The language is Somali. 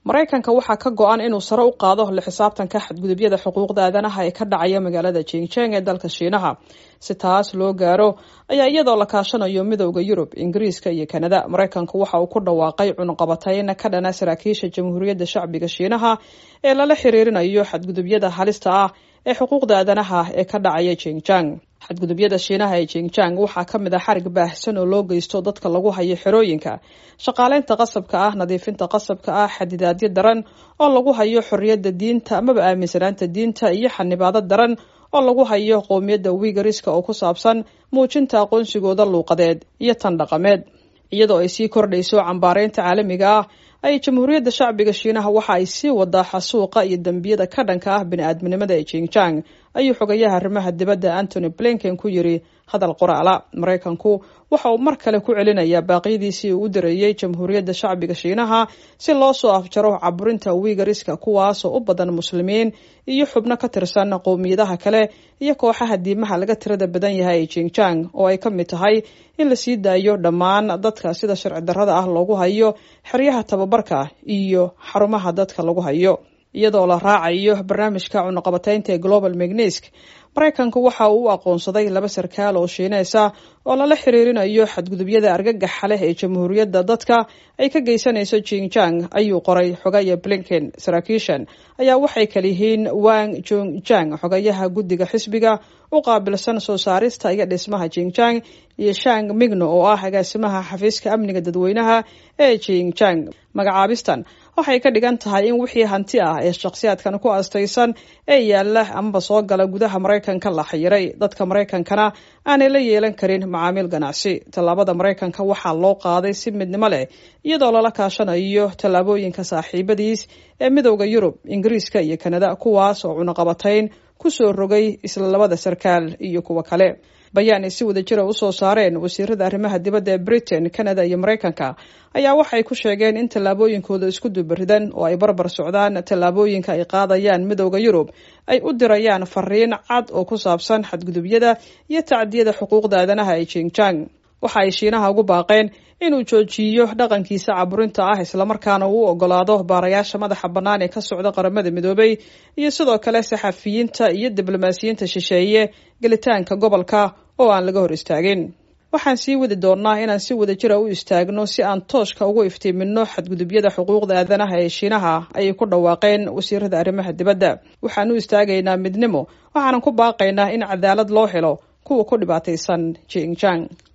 maraykanka waxaa ka go-an inuu sare u qaado la xisaabtanka xadgudubyada xuquuqda aadanaha ee ka dhacaya magaalada jingjeng ee dalka shiinaha si taas loo gaaro ayaa iyadoo la kaashanayo midowda yurub ingiriiska iyo kanada maraykanku waxa uu ku dhawaaqay cunuqabatayn ka dhana saraakiisha jamhuuriyadda shacbiga shiinaha ee lala xiriirinayo xadgudubyada halista ah ee xuquuqda aadanaha ee ka dhacaya jingjang xadgudubyada shiinaha ee jingjang waxaa ka mid ah xarig baahsan oo loo geysto dadka lagu hayo xerooyinka shaqaaleynta qasabka ah nadiifinta qasabka ah xadidaadyo daran oo lagu hayo xorriyadda diinta amaba aaminsanaanta diinta iyo xanibaado daran oo lagu hayo qowmiyadda wigariska oo ku saabsan muujinta aqoonsigooda luuqadeed iyo tan dhaqameed iyadoo ay sii kordhayso cambaareynta caalamiga ah ay jamhuuriyadda shacbiga shiinaha waxa ay sii wadaa xasuuqa iyo dembiyada ka dhanka ah bini-aadminimada ee jingjang ayuu xogayaha arrimaha dibadda antony blinken ku yiri hadal qoraala maraykanku waxa uu mar kale ku celinayaa baaqyadiisii uu u dareeyey jamhuuriyadda shacbiga shiinaha si loo soo afjaro caburinta wigariska kuwaasoo u badan muslimiin iyo xubno ka tirsan qowmiyadaha kale iyo kooxaha diimaha laga tirada badan yahay ee jingjang oo ay ka mid tahay in la sii daayo dhammaan dadka sida sharci darrada ah loogu hayo xeryaha tababarka iyo xarumaha dadka lagu hayo iyadoo la raacayo barnaamijka cunuqabataynta ee global magnesk maraykanku waxa uu u aqoonsaday laba sarkaal oo shiineysa oo lala xiriirinayo xadgudubyada argagaxa leh ee jamhuuriyadda dadka ay ka geysanayso jingjang ayuu qoray xogaya blinken saraakiishan ayaa waxay kaliyihiin wang jongjang xogayaha guddiga xisbiga u qaabilsan soo saarista iyo dhismaha jingjang iyo shang migno oo ah agaasimaha xafiiska amniga dadweynaha ee jingjang magacaabistan waxay ka dhigan tahay in wixii hanti ah ee shakhsiyaadkan ku astaysan ee yaalla amaba soo gala gudaha maraykanka la xayiray dadka maraykankana aanay la yeelan karin macaamiil ganacsi tallaabada maraykanka waxaa loo qaaday si midnimo leh iyadoo lala kaashanayo tallaabooyinka saaxiibadiis ee midowda yurub ingiriiska iyo kanada kuwaas oo cunuqabatayn kusoo rogay isla labada sarkaal iyo kuwo kale bayaan ay si wada jira usoo saareen wasiirada arrimaha dibadda ee britain canada iyo maraykanka ayaa waxay ku sheegeen in tallaabooyinkooda isku dubaridan oo ay barbar socdaan tallaabooyinka ay qaadayaan midowda yurub ay u dirayaan fariin cad oo ku saabsan xadgudubyada iyo tacdiyada xuquuqda aadanaha ee jingjang waxa ay shiinaha ugu baaqeen inuu joojiyo dhaqankiisa caburinta ah islamarkaana uu ogolaado baarayaasha madaxa bannaan ee ka socda qaramada midoobay iyo sidoo kale saxafiyiinta iyo diblomaasiyiinta shisheeye gelitaanka gobolka oo aan laga hor istaagin waxaan sii wadi doonnaa inaan si wada jira u istaagno si aan tooshka ugu iftiiminno xadgudubyada xuquuqda aadanaha ee shiinaha ayay ku dhawaaqeen wasiirada arrimaha dibadda waxaan u istaagaynaa midnimo waxaanan ku baaqaynaa in cadaalad loo helo kuwa ku dhibaataysan jingjang